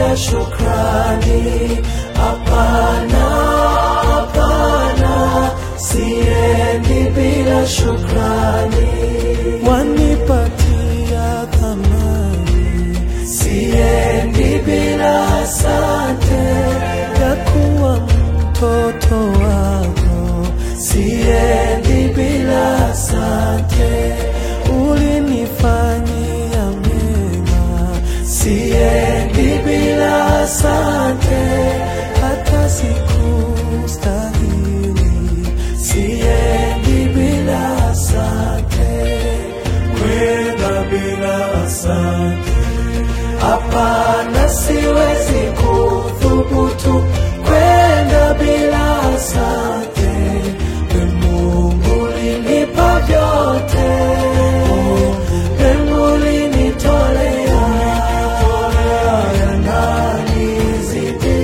bila shukrani. Hapana, hapana, siendi bila shukrani. Wanipatia thamani, siendi bila asante ya kuwa mtoto wako, siendi bila asante. Ulinifanyia mema, siendi bila asante, hata sikustahili, siendi bila asante, kwenda bila asante. Hapana, siwezi kuthubutu kwenda bila asante. We Mungu ulinipa vyote, Mungu ulinitolea, yananizidi.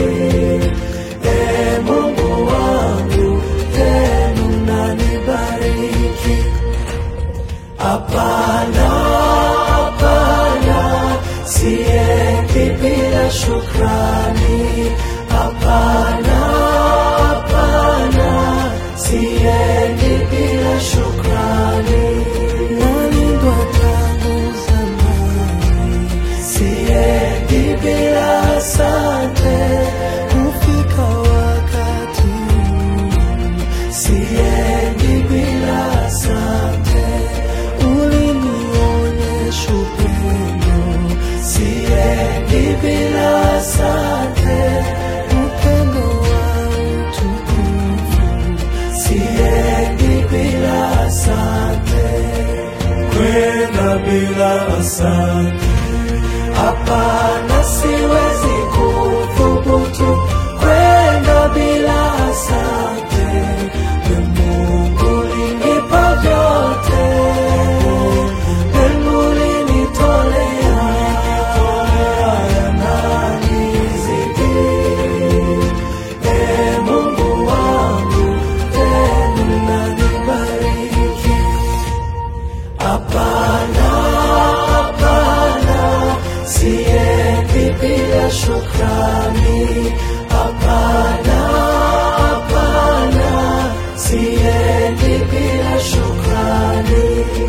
E Mungu wangu, tena unanibariki. Hapana, hapana, siendi bila shukrani. Hapana, hapana, siendi bila shukrani. Nalindwa tangu zamani, siendi bila asante. Kufika wakati huu, siendi bila asante. Ulinionyesha upendo, siendi bila asante. Upendo wa utukufu, siendi bila asante. Kwenda bila asante, hapana, siwezi kuthubutu kwenda bila asante. We Mungu ulinipa vyote, Mungu ulinitolea, yananizidi. E Mungu wangu, tena unanibariki. Hapana, hapana, siendi bila shukrani. Hapana, hapana, siendi bila shukrani.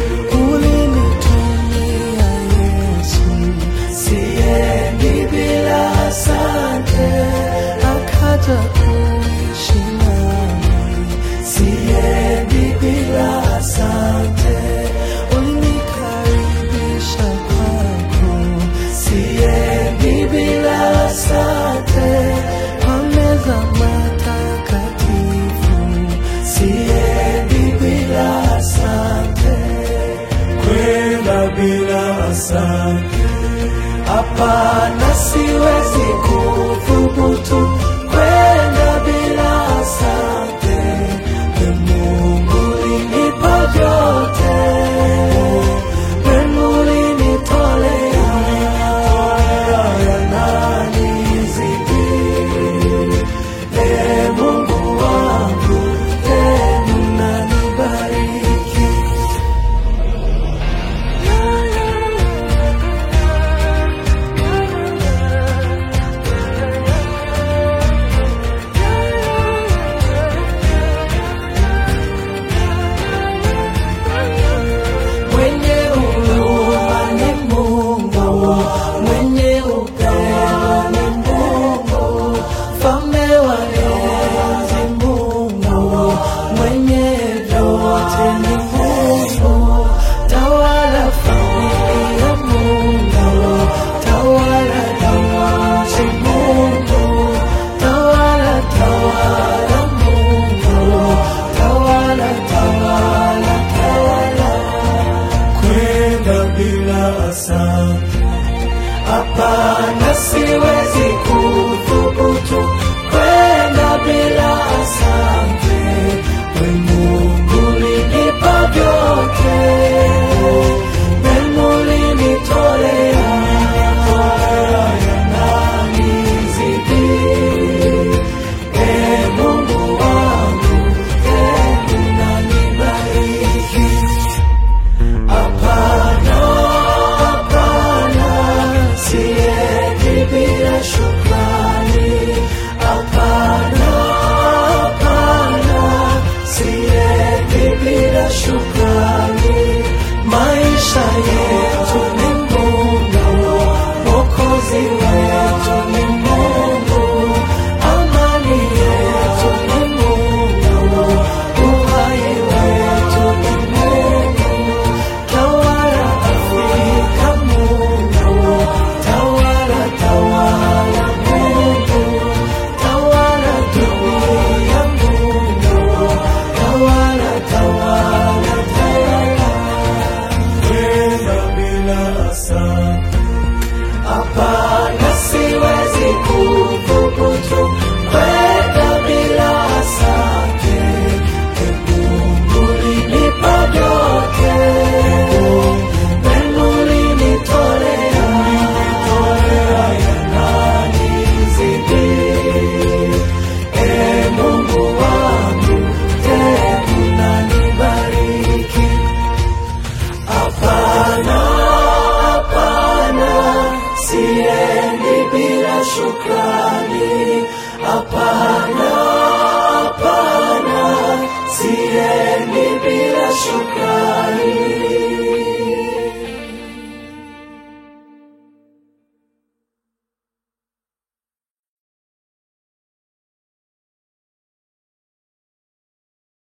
Ulinitumia Yesu, siendi bila asante. Akaja kuishi nami, siendi bila asante. Ulinikaribisha kwako, siendi bila asante. Kwa meza matakatifu, siendi bila asante. Kwenda bila asante, hapana, siwezi kuthubutu kwenda bila asante. We Mungu ulinipa vyote, Mungu ulinitolea, yananizidi. E Mungu wangu, tena unanibariki. Mwenye huruma ni Mungu, mwenye upendo ni Mungu, mfalme wa enzi Mungu, mwenye vyote ni Mungu, tawala familia Mungu, tawala nchi Mungu, tawala tawala Mungu, tawala tawala tawala kwenda bila asante.